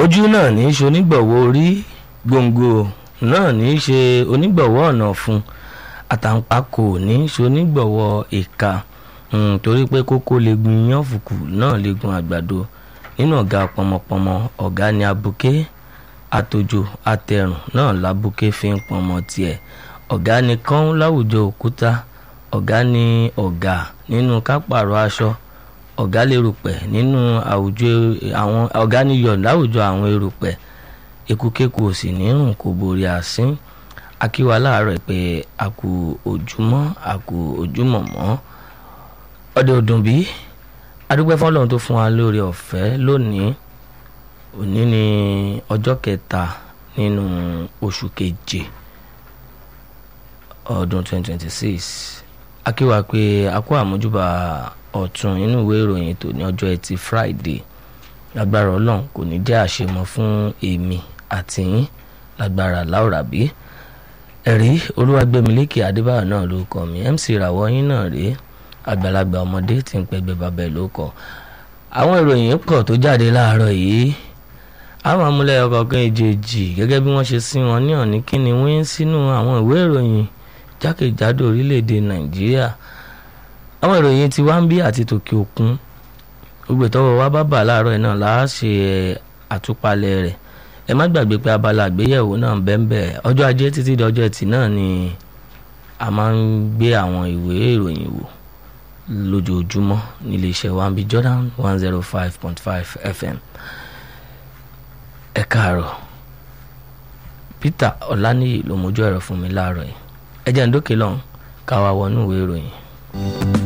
ojú náà ní í ṣe onígbọ̀wọ́ orí gbòǹgbò náà ní í ṣe onígbọ̀wọ́ ọ̀nà fún àtàǹpàkò ní í ṣe onígbọ̀wọ́ ìka um, torí pé kókó legun iyán fùkù náà legun àgbàdo nínú ọ̀gá pọmọpọmọ ọ̀gá ni abuké àtòjò àtẹrùn náà lábùké fi ń pọnmọ tiẹ̀ ọ̀gá ni kán láwùjọ òkúta ọ̀gá ni ọ̀gá nínú kápàrọ̀ aṣọ ọ̀gá lè rùpẹ̀ nínú àwùjọ àwọn ọ̀gá ni yọ̀ láwùjọ àwọn erùpẹ̀ ekukeku ò sì ní rùn kò borí àsín akíwa láàárọ̀ pé a kú ojúmọ́ a kú ojúmọ́ mọ́ ọdẹ ọdún bí adúpẹ́ fọlọ́run tó fún wa lórí ọ̀fẹ́ lónìí òní ni ọjọ́ kẹta nínú oṣù keje ọdún 2026 akíwa pé a kó àmójúbà ọ̀tún inú ìwé ìròyìn tó ní ọjọ́ ẹtì Friday lágbára ọlọ́run kò ní jẹ́ àṣemọ fún èmi àti yín lágbára láòràbí ẹ̀rí olúwàgbẹ́milékè adébáyọ̀ náà ló kọ́ mi MC ìràwọ̀ yín náà rèé àgbàlagbà ọmọdé tí ń pẹgbẹ́ babẹ̀ ló kọ́ àwọn ìròyìn pọ̀ tó jáde láàárọ̀ yìí àwọn amúlẹ̀ ọkọ̀ọ̀kan èjèèjì gẹ́gẹ́ bí wọ́n ṣe sí wọn ní ọ̀ní kíni wíń sínú àwọn ìwé ìròyìn jákèjádò orílẹ̀-èdè nàìjíríà àwọn ìròyìn ti wá ń bí àti tòkè òkun gbogbo ìtọ́wọ́ wa bá bà láàárọ̀ yìí náà láà ṣe àtúpalẹ̀ rẹ̀ ẹ má gbàgbé pé abala àgbéyẹ̀wò náà bẹ́ẹ̀ ọjọ́ ajé títí di ọjọ́ ẹtì náà ni a máa ń gbé àwọn ìwé ìròyìn wò lójoojúmọ́ nílé iṣẹ́ wa ń bí Jordan one zero five point five FM ẹ káàárọ̀ Peter Ọláníyì ló mójú ẹ̀rọ fún mi láàárọ̀ yìí ẹ jẹ́ ń dókè lọ́hùn ká wá wọnú ìwé ìròyìn.